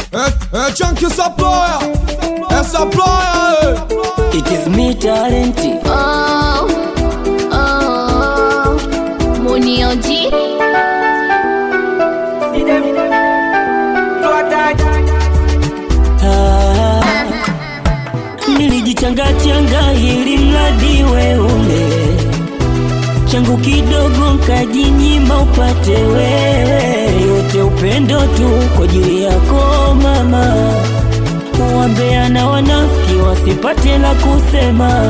É, é Chunk essa ploia, essa ploia, It is me talent. Oh, oh, Munioji. Ah, nilijichanga changa ili mradi we ule changu kidogo nkajinyima upate wewe, yote upendo tu kwa ajili yako mama. Wambea na wanafiki wasipate la kusema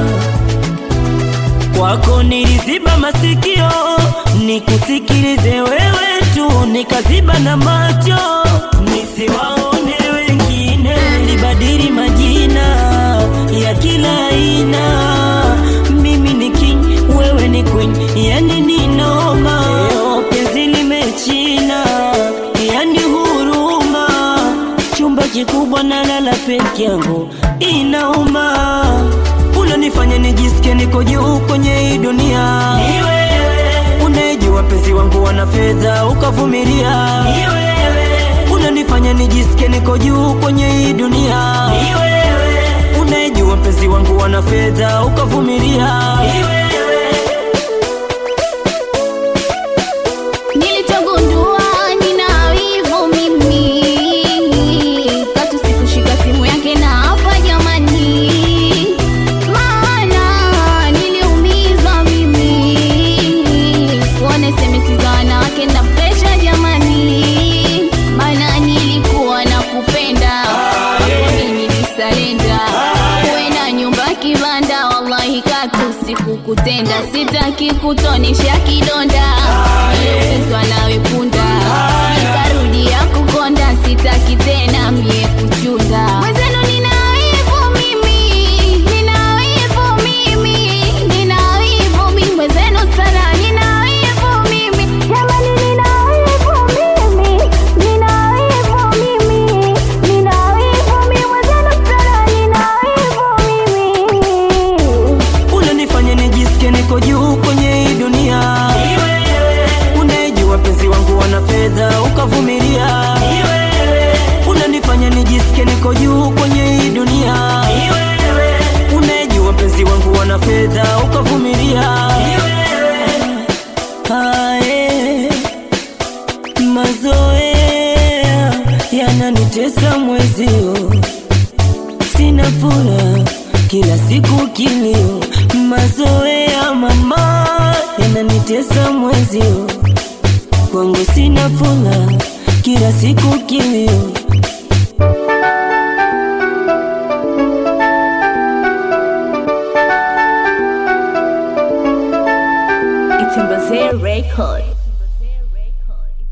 kwako niliziba masikio nikusikilize wewe tu, nikaziba na macho nisiwaone wengine, nilibadili majina ya kila aina. Mimi ni king, wewe ni queen, yani ni noma. Leo penzi limechina, yani huruma. Chumba kikubwa na lala peke yangu, inauma unanifanya nijisikie niko juu kwenye hii dunia. Ni wewe unayejua penzi wangu wana fedha ukavumilia. Ni wewe unanifanya nijisikie niko juu kwenye hii dunia. Ni wewe unayejua penzi wangu wana fedha ukavumilia. Ni wewe Nilichogundua nina wivu mimi, katu sikushika simu yake na hapa jamani, maana niliumizwa mimi, kuona SMS za wanawake na presha jamani, maana nilikuwa na kupenda mimi nilisalenda, uwe na nyumba kibanda, wallahi katu sikukutenda, sitaki kutonesha kidonda niliumizwa nawe punda, nikarudia kukonda, sitaki tena mie kuchunda. Mwenzenu nina wivu mimi, nina wivu mimi, nina wivu mimi, mwenzenu sana nina wivu mimi, jamani nina wivu mimi, nina wivu mimi, nina wivu mimi, mwenzenu sana nina wivu mimi. unanifanya nijisikie niko juu kwenye hii dunia. Ni wewe unayejua penzi wangu wana fedha ukavumilia. Ni wewe unanifanya nijisikie niko juu kwenye hii dunia. Ni wewe unayejua penzi wangu wana fedha ukavumilia. Ni wewe Hae, mazoea yananitesa mwezio sina furaha kila siku kilio, mazoea mama yananitesa mwezio, kwangu sina furaha kila siku kilio. It's a Record.